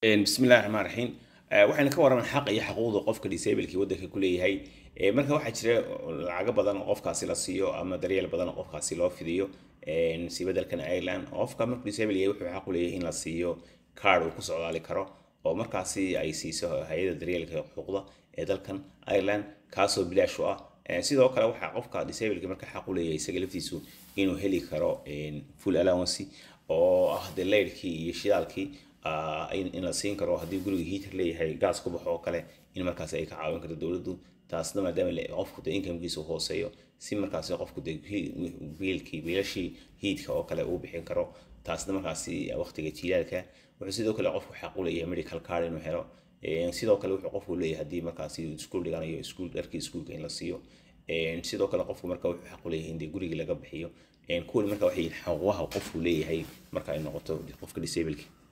bismillahi raxmaan raxiim waxaynu ka warraman xaqa iyo xuquuqda qofka disablekii waddanka ku leeyahay marka waxaa jira lacago badan oo qofkaasi la siiyo ama daryeel badan oo qofkaasi loo fidiyo si beddelkan ireland qofka markuu disable yahay wuxuu xaq u leeyahay in la siiyo card uu ku socdaali karo oo markaasi ay siiso hay-adda daryeelka xuquuqda ee dalkan ireland kaasoo bilaash u ah sidoo kale waxaa qofka disableka marka xaq u leeyahay isaga laftiisu inuu heli karo full allowance oo ah de leyrkii iyo shidaalkii in la siin karo haddii guriga heater leeyahay gaas ku baxo oo kale in markaas ay ka caawin karto dowladdu taasna maadaama qofku de incomekiisa hooseeyo si markaasi qofku de biilkii biilashii hiidka oo kale uu bixin karo taasna markaasi waqtiga jiilaalka wuxuu sidoo kale qofku xaq u leeyahay medical card inuu helo sidoo kale wuxuu qofku leeyahay haddii markaasi iskuul dhiganayo iskuul dharkii iskuulka in la siiyo sidoo kale qofku marka wuxuu xaq u leeyahay in dee gurigii laga bixiyo kuwani marka waxay xuquuqaha qofku leeyahay marka ay noqoto qofka disableka